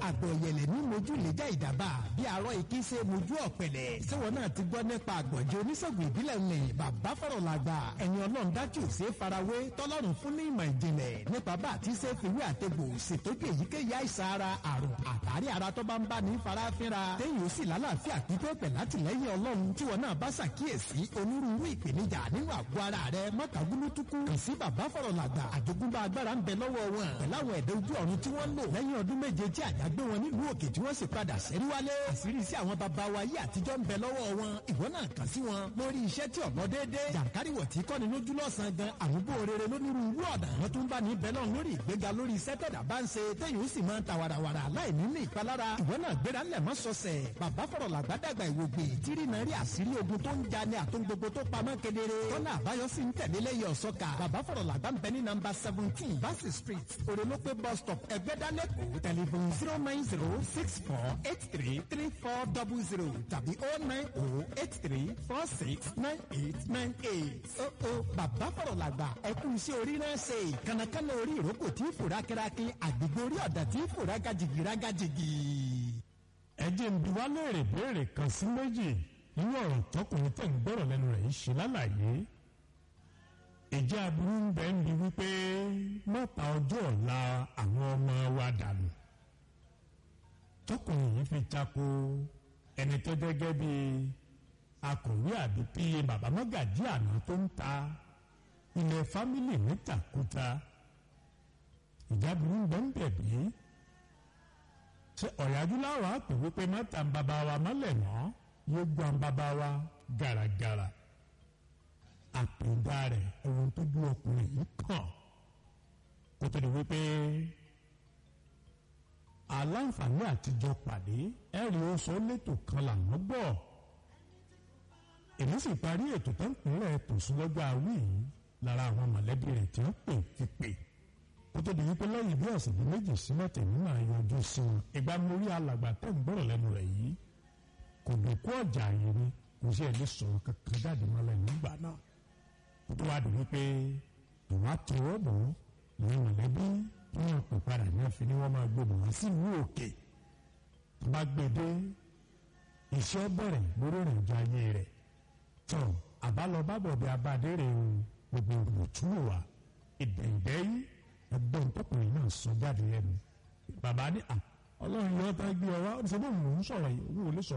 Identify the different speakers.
Speaker 1: àgbọ̀ yẹlẹ̀ ní mojú lẹ́jà ìdàbà bí arọ ìkí ṣe mojú ọ̀pẹ̀lẹ̀ síwọ́n náà ti gbọ́ nípa àgbọ̀njẹ oníṣègùn ìbílẹ̀ ní bàbá fọ̀rọ̀ làgbà ẹ̀yin ọlọ́run dájú ṣe é farawé tọ́lọ́run fún ní ìmọ̀ ìjìnlẹ̀ nípa bá àti ṣe fìwé àtẹ̀gbò ṣètọ́jú èyíkéyìí àìsàn ara àrùn àtàrí ara tó bá ń bá ní farafinra téyìn ó sì lálàáfíà pípẹ́ pẹ̀ látìlẹ́yìn ọlọ́run tí wọn náà bá ṣàkíyèsí onírúurú ìpèníjà nínú àgọ́ ara rẹ mọ́tàgúlútukú kàn sí bàbá fọ̀rọ̀ làgbà àjogúnbá agbára ń bẹ lọ́wọ́ wọn pẹ̀lú àwọn ẹ̀dẹ́ ojú ọ̀run tí wọ́n lò lẹ́yìn ọdún méje tí àjàgbé wọn nílùú òkè tí wọ́n sì padà sẹ́rí wálé àṣírí sí àwọn bàbá wa yí àtijọ́ ń bẹ lọ́wọ́ wọn ìwọ náà kàn sí wọn lórí iṣẹ́ tí ọ̀nà déédé jàǹkáríwọ̀ tí kọ́ni lójú lọ́sàn-án gan àmúgbò rere lónírúurú ọ̀nà wọn tún bá ní bẹ́ẹ̀ náà lórí ìgbéga lórí iṣẹ́ tẹ̀dá bá ń ṣe téyìn ó sì máa ń ta warawara láì ní ní ìpalára ìwọ náà gbéra ńlẹ̀ mọ́ sọ̀sẹ̀ bàbá fọ̀rọ̀ làgbàdàgbà ìwògbè tírí náà rí àṣírí ogun tó ń ja ní àtún gbogbo tó pamọ́ kedere tọ́nà àbáyọ sí ń tẹ̀lé lẹ́yìn ọ̀sọ́ka bàbá fọ̀rọ̀ làgbà ń bẹ ní nọ́mbà seventeen Bassey street òrèlópé bus stop ẹgbẹ́dálẹ́kọ̀ tẹlifon zero nine zero six four eight three three four double zero tàbí oh nine oh eight three four six nine eight nine eight. ó ó bàbá fọ̀rọ̀ làgbà ẹkún iṣẹ́ orí náà ṣe kànákànná orí ìrókò tí fòrá kẹ́rákí àgbègbè orí ọ̀dà tí fòrá gajìgì rágajìgì.
Speaker 2: ẹ jẹ́ ń bi wá léèrè béèrè kan sí méjì nínú ọ̀rọ̀ tọkùnrin tẹ̀ ń gbọ́rọ̀ lẹ́nu rẹ̀ yìí ṣe lálàyé ìjà aburú ń bẹ ń bi wípé mọ́ta ọjọ́ ọ̀la àwọn ọmọ wa dànù tọkùnrin yìí fi tako ẹni tó gẹ́gẹ́ bí akọ̀wé àbí píye bàbá mọ́gàjí àná tó ń ta ilẹ̀ fámìlì nítakúta ìjà aburú ń bẹ ń bẹ̀ bí ṣe ọ̀yájú láwọn àpè wípé mọ́ta ń bàbá wa mọ́lẹ̀ náà yóò gbọ́ ń bàbá wa gàràgàrà àpèdá rẹ̀ ohun tó dún ọkùnrin yìí kàn kó tó di wípé aláǹfààní àtijọ́ pàdé ẹ̀rí oṣù létò kan làwọn gbọ́ èmi sì parí ètò tó ń pínlẹ̀ tòṣù lọ́jọ́ àwí yìí lára àwọn mọ̀lẹ́bí rẹ̀ tí wọ́n pè ti pè kó tó di wípé lẹ́yìn bí ọ̀sẹ̀ bíi méjì sí mẹ́tẹ̀ nínú àyọjú sí wọn ìgbà mórí alàgbà tẹ̀ ń gbọ́rọ̀ lẹ́nu rẹ̀ yìí kò dòkú ọjà yìí ni kò sí ẹ̀ lè sọ̀rọ̀ kankan jáde mọ́lẹ̀ nígbà náà kó tó wá di wípé ìwà tọwọ́ bọ̀ lẹ́yìn mọ̀lẹ́bí tí wọ́n pè padà ní ọ̀fìn ni wọ́n máa gbé bọ̀ wá sí ìlú òkè tó bá gbé dé iṣẹ́ bẹ̀rẹ̀ lórí ìrìnàjò ayé rẹ̀ tó àbálọ bábọ̀ bí abadé rẹ̀ o gbogbo òtúwò wa ìdẹ̀ǹdẹ́ yìí ẹgbẹ́ ìtọ́kùnrin náà sọ jáde lẹ́nu bàbá ní à ọlọ́run yóò tá gbé ọ wá ó ti sọ bóun lòún sọ̀rọ̀ yìí òun ò lè sọ